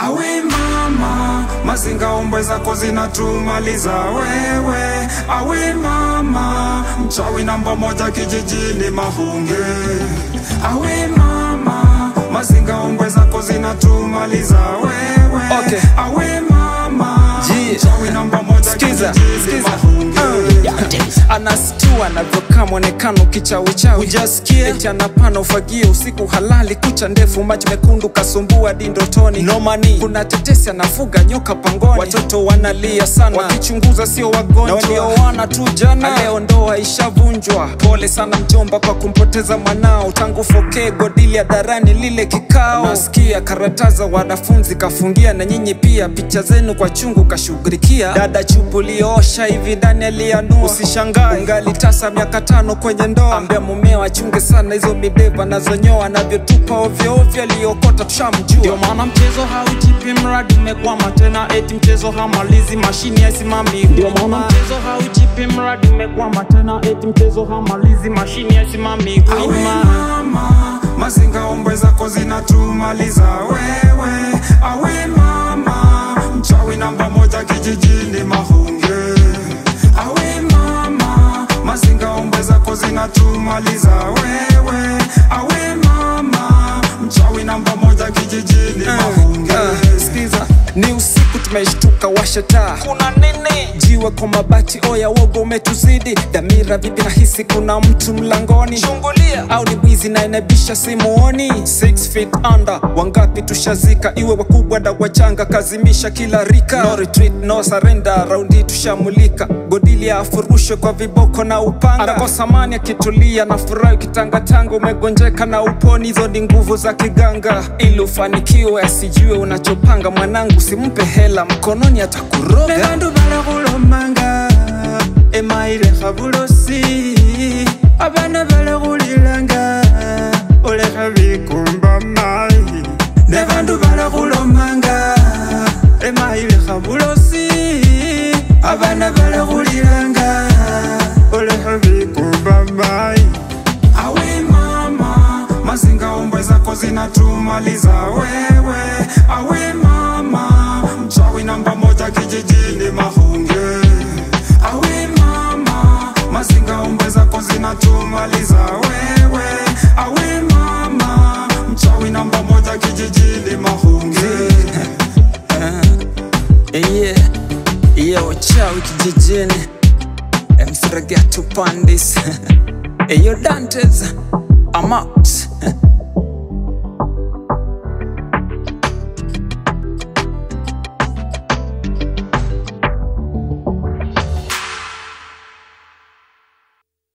Awe mama, mazinga ombwe zako zinatumaliza wewe. Awe mama, mchawi namba moja kijijini Mahunge. Awe mama, mazinga ombwe zako zinatumaliza wewe. Okay. Awe mama, Jie. mchawi namba moja Skiza, kijijini skiza. Mahunge. anastua anavyokaa mwonekano kichawichawi hujasikia eti anapana ufagio usiku halali kucha ndefu macho mekundu kasumbua dindotoni nomani kuna tetesi anafuga nyoka pangoni watoto wanalia sana wakichunguza sio wagonjwa na walioana tu jana leo ndoa ishavunjwa pole sana mjomba kwa kumpoteza mwanao tangu fokee godili ya darani lile kikao nasikia karataza wanafunzi kafungia na nyinyi pia picha zenu kwa chungu kashughulikia dada chupu liosha hivi ndani alianua usishangae ungali tasa miaka tano kwenye ndoa ambia mumeo achunge sana hizo mideva nazonyoa anavyotupa ovyoovyo aliokota tushamjua ndio maana mchezo haujipi mradi umekwama tena eti mchezo hamalizi mashini haisimami ndio maana mchezo haujipi mradi umekwama tena eti mchezo hamalizi mashini haisimami Awe wima mama, mazinga ombwe zako zinatumaliza wewe. Awe mama, mchawi namba moja kijijini Mahunge. Awe mama, mazinga ombwe zako zinatumaliza wewe. Awe mama, mchawi namba moja kijijini Mahunge. Ah, sikiza ni usiku tumeshtuka washa taa kuna nini jiwe kwa mabati oya wogo umetuzidi damira vipi nahisi kuna mtu mlangoni chungulia au ni bwizi na inabisha simuoni 6 feet under wangapi tushazika iwe wakubwa da wachanga kazimisha kila rika no retreat no surrender raundi tushamulika godili afurushwe kwa viboko na upanga anakosa amani akitulia na furahi ukitangatanga umegonjeka na uponi hizo ni nguvu za kiganga ili ufanikiwe asijue unachopanga mwanangu simpe hela mkononi atakuroga bandu balakhulomanga emayilekha bulosi abana balakhulilanga olekha bikumba mayi ne bandu balakhulomanga emayilekha bulosi abana balakhulilanga olekha bikumba mayi awe mama mazinga ombwe zako zinatumaliza wewe awe mama mchawi namba moja kijijini mahunge awe mama mazinga ombwe zako zinatumaliza wewe awe mama mchawi namba moja kijijini mahunge iye iye uchawi kijijini emsiragia tupandis eyo dantes I'm out